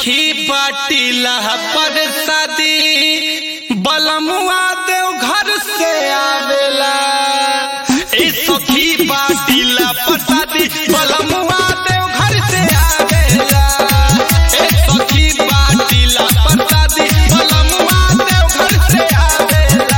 सखी बाटिला पर शादी बलमुआ देव घर से आवेला ए सखी बाटिला पर शादी बलमुआ देव घर से आवेला ए सखी बाटिला पर शादी बलमुआ देव घर से आवेला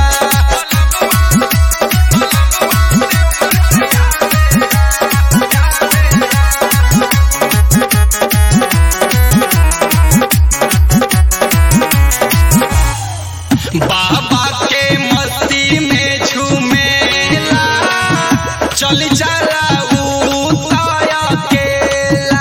बाबा के मस्ती में झूमेला चल जाला उताया केला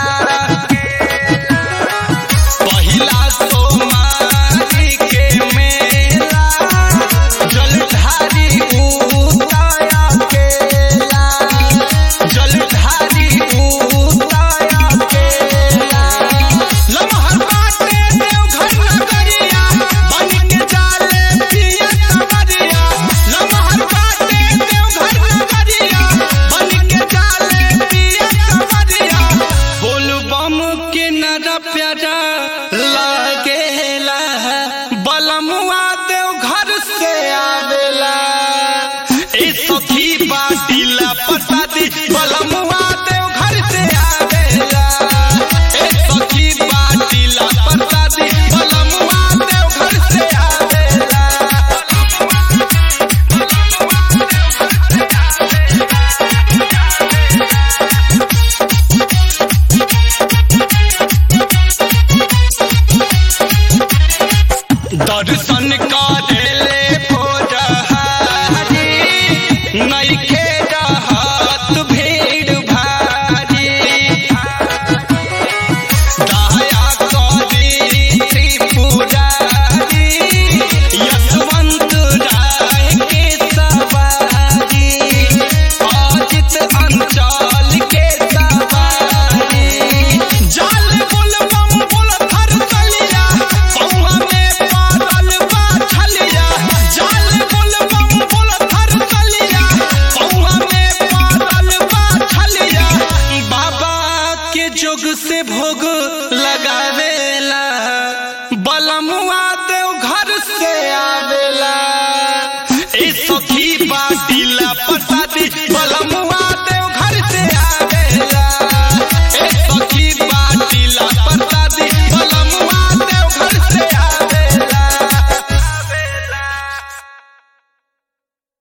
पहिला सोमारी के मेला जलधारी उताया केला जलधारी उताया केला लमहर बाटे देवघर नगरिया बन के जाले पिया कवरिया लमहर बाटे देवघर नगरिया बन के जाले पिया कवरिया बोल बम के नर प्यारा ला